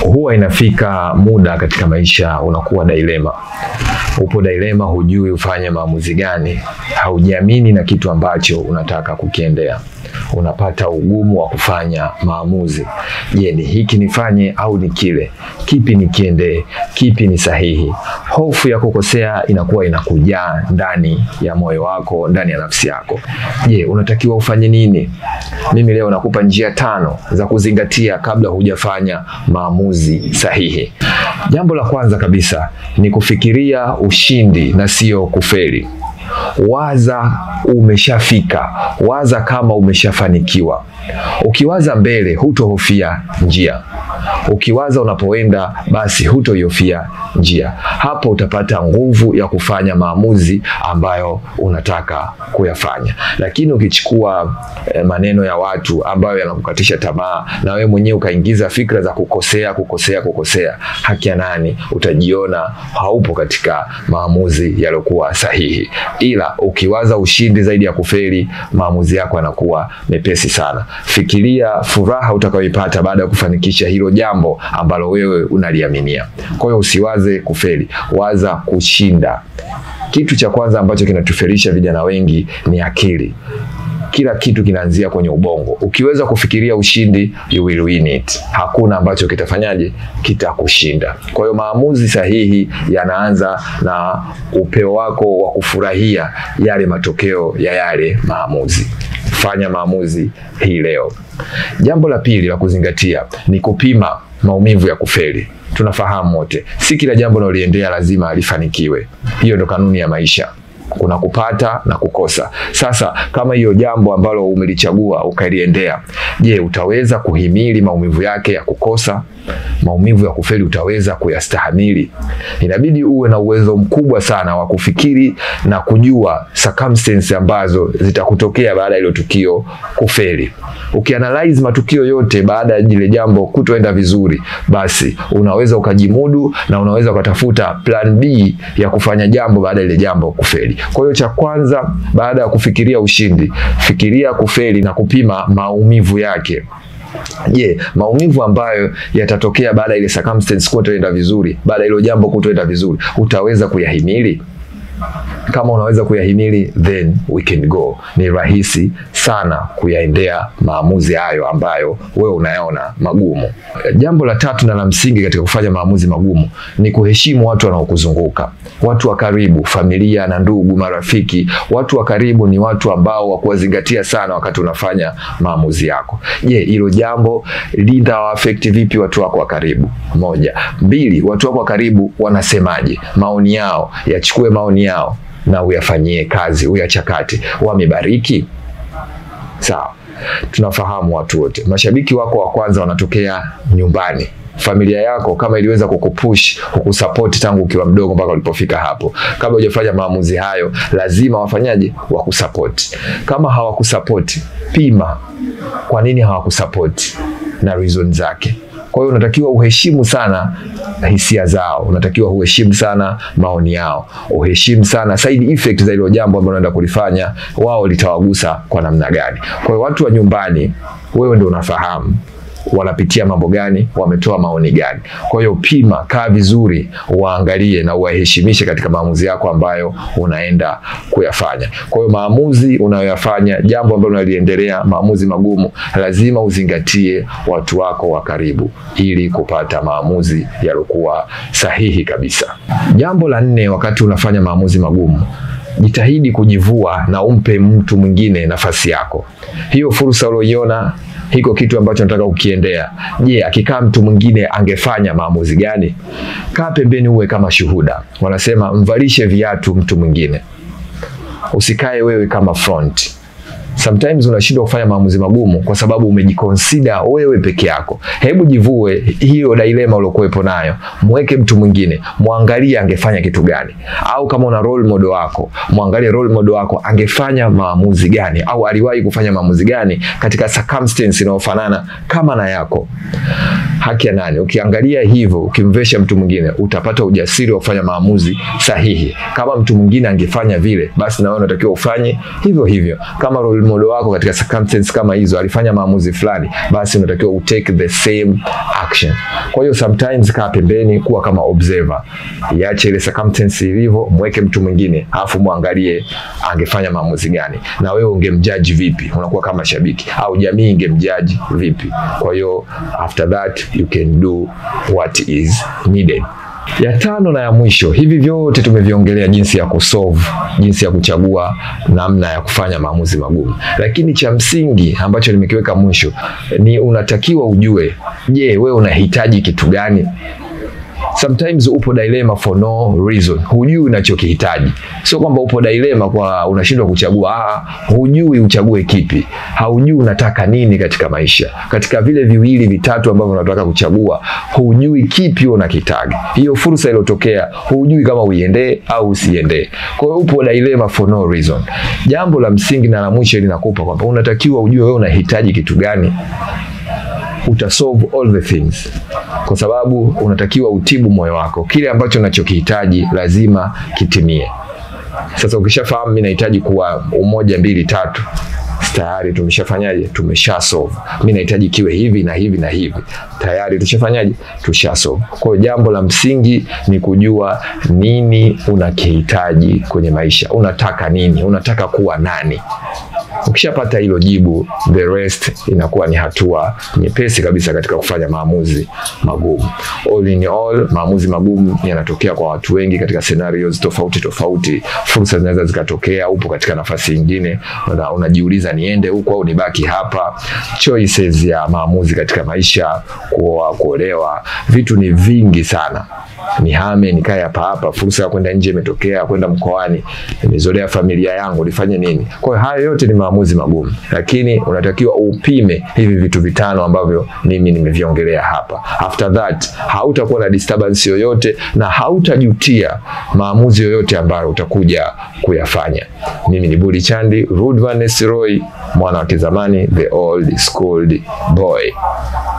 huwa inafika muda katika maisha unakuwa dilema. Upo dilema, hujui ufanye maamuzi gani, haujiamini na kitu ambacho unataka kukiendea, unapata ugumu wa kufanya maamuzi. Je, ni hiki nifanye au ni kile? Kipi nikiendee? Kipi ni sahihi? Hofu ya kukosea inakuwa inakujaa ndani ya moyo wako, ndani ya nafsi yako. Je, unatakiwa ufanye nini? Mimi leo nakupa njia tano za kuzingatia kabla hujafanya maamuzi sahihi. Jambo la kwanza kabisa ni kufikiria ushindi na sio kufeli. Waza umeshafika, waza kama umeshafanikiwa. Ukiwaza mbele, hutohofia njia. Ukiwaza unapoenda, basi hutoihofia njia. Hapo utapata nguvu ya kufanya maamuzi ambayo unataka kuyafanya. Lakini ukichukua eh, maneno ya watu ambayo yanakukatisha tamaa na wewe mwenyewe ukaingiza fikra za kukosea, kukosea, kukosea, haki ya nani? Utajiona haupo katika maamuzi yaliyokuwa sahihi. Ila ukiwaza ushindi zaidi ya kufeli, maamuzi yako yanakuwa mepesi sana. Fikiria furaha utakayoipata baada ya kufanikisha hilo jambo ambalo wewe unaliaminia. Kwa hiyo usiwaze kufeli, waza kushinda. Kitu cha kwanza ambacho kinatufelisha vijana wengi ni akili. Kila kitu kinaanzia kwenye ubongo. Ukiweza kufikiria ushindi, you will win it. Hakuna ambacho kitafanyaje, kitakushinda. Kwa hiyo maamuzi sahihi yanaanza na upeo wako wa kufurahia yale matokeo ya yale maamuzi. Fanya maamuzi hii leo. Jambo la pili la kuzingatia ni kupima maumivu ya kufeli. Tunafahamu wote, si kila jambo unaloliendea lazima lifanikiwe. Hiyo ndo kanuni ya maisha. Kuna kupata na kukosa. Sasa kama hiyo jambo ambalo umelichagua ukaliendea, je, utaweza kuhimili maumivu yake ya kukosa? Maumivu ya kufeli utaweza kuyastahamili? Inabidi uwe na uwezo mkubwa sana wa kufikiri na kujua circumstances ambazo zitakutokea baada ya hilo tukio kufeli. Ukianalyze matukio yote baada ya lile jambo kutoenda vizuri, basi unaweza ukajimudu na unaweza ukatafuta plan B ya kufanya jambo baada ya ile jambo kufeli. Kwa hiyo cha kwanza, baada ya kufikiria ushindi, fikiria kufeli na kupima maumivu yake. Je, maumivu ambayo yatatokea baada ya ile circumstance kutoenda vizuri, baada ya hilo jambo kutoenda vizuri, utaweza kuyahimili? Kama unaweza kuyahimili, then we can go. Ni rahisi sana kuyaendea maamuzi hayo ambayo wewe unayaona magumu. Jambo la tatu na la msingi katika kufanya maamuzi magumu ni kuheshimu watu wanaokuzunguka, watu wa karibu, familia na ndugu, marafiki. Watu wa karibu ni watu ambao wa kuwazingatia sana wakati unafanya maamuzi yako. Je, hilo jambo litawaafekti vipi watu wako wa karibu? Moja. Mbili, watu wako wa karibu wanasemaje? Maoni yao, yachukue maoni yao na uyafanyie kazi, uyachakate. Wamebariki? Sawa. Tunafahamu watu wote, mashabiki wako wa kwanza wanatokea nyumbani. Familia yako kama iliweza kukupush kukusupport tangu ukiwa mdogo mpaka ulipofika hapo, kabla hujafanya maamuzi hayo, lazima wafanyaje? Wakusupport. Kama hawakusupport, pima kwa nini hawakusupport na reason zake. Kwa hiyo unatakiwa uheshimu sana hisia zao, unatakiwa uheshimu sana maoni yao, uheshimu sana side effect za hilo jambo ambalo unaenda kulifanya, wao litawagusa kwa namna gani. Kwa hiyo watu wa nyumbani, wewe ndio unafahamu wanapitia mambo gani, wametoa maoni gani. Kwa hiyo pima, kaa vizuri, waangalie na uwaheshimishe katika maamuzi yako ambayo unaenda kuyafanya. Kwa hiyo maamuzi unayoyafanya, jambo ambalo unaliendelea, maamuzi magumu, lazima uzingatie watu wako wa karibu ili kupata maamuzi yaliokuwa sahihi kabisa. Jambo la nne, wakati unafanya maamuzi magumu jitahidi kujivua na umpe mtu mwingine nafasi yako. Hiyo fursa ulioiona, hiko kitu ambacho nataka kukiendea, je, akikaa mtu mwingine angefanya maamuzi gani? Kaa pembeni, uwe kama shuhuda. Wanasema mvalishe viatu mtu mwingine, usikae wewe kama front. Sometimes unashindwa kufanya maamuzi magumu kwa sababu umejikonsida wewe peke yako. Hebu jivue hiyo dilema uliokuwepo nayo, mweke mtu mwingine, mwangalie angefanya kitu gani, au kama una role model wako, mwangalie role model wako angefanya maamuzi gani, au aliwahi kufanya maamuzi gani katika circumstance inayofanana kama na yako. Haki ya nani? Ukiangalia hivyo, ukimvesha mtu mwingine, utapata ujasiri wa kufanya maamuzi sahihi. Kama mtu mwingine angefanya vile, basi na wewe unatakiwa ufanye hivyo hivyo. Kama role role model wako katika circumstances kama hizo alifanya maamuzi fulani, basi unatakiwa utake the same action. Kwa hiyo sometimes kaa pembeni, kuwa kama observer, iache ile circumstance ilivyo, mweke mtu mwingine, alafu muangalie angefanya maamuzi gani, na wewe ungemjudge vipi? Unakuwa kama shabiki au jamii ingemjudge vipi? Kwa hiyo after that you can do what is needed. Ya tano na ya mwisho, hivi vyote tumeviongelea, jinsi ya kusolve, jinsi ya kuchagua, namna ya kufanya maamuzi magumu, lakini cha msingi ambacho nimekiweka mwisho ni unatakiwa ujue, je, wewe unahitaji kitu gani? Sometimes upo dilema for no reason, hujui unachokihitaji. Sio kwamba upo dilema kwa unashindwa kuchagua, ah, hujui uchague kipi, haujui unataka nini katika maisha. Katika vile viwili vitatu ambavyo unataka kuchagua, hujui kipi unakitaka. Hiyo fursa iliyotokea, hujui kama uiendee au usiendee. Kwa hiyo upo dilema for no reason. Jambo la msingi na la mwisho linakupa kwamba unatakiwa ujue wewe unahitaji kitu gani utasolve all the things, kwa sababu unatakiwa utibu moyo wako. Kile ambacho unachokihitaji lazima kitimie. Sasa ukishafahamu mimi nahitaji kuwa umoja, mbili, tatu, tayari tumeshafanyaje? Tumesha solve. Mimi nahitaji kiwe hivi na hivi na hivi, tayari tushafanyaje? Tusha solve. Kwa hiyo jambo la msingi ni kujua nini unakihitaji kwenye maisha. Unataka nini? Unataka kuwa nani? Ukishapata hilo jibu, the rest inakuwa ni hatua nyepesi kabisa katika kufanya maamuzi magumu. All in all, maamuzi magumu yanatokea kwa watu wengi katika scenarios tofauti tofauti. Fursa zinaweza zikatokea, upo katika nafasi nyingine, una, unajiuliza niende huko au nibaki hapa. Choices ya maamuzi katika maisha, kuoa, kuolewa, vitu ni vingi sana nihame nikae hapa hapa, fursa ya kwenda nje imetokea, kwenda mkoani, nimezolea familia yangu, nifanye nini? Kwa hiyo hayo yote ni maamuzi magumu, lakini unatakiwa upime hivi vitu vitano ambavyo mimi nimeviongelea hapa. After that hautakuwa na disturbance yoyote na hautajutia maamuzi yoyote ambayo utakuja kuyafanya. Mimi ni Budi Chandi, Rudvan Roy, mwana wa kizamani, the old schooled boy.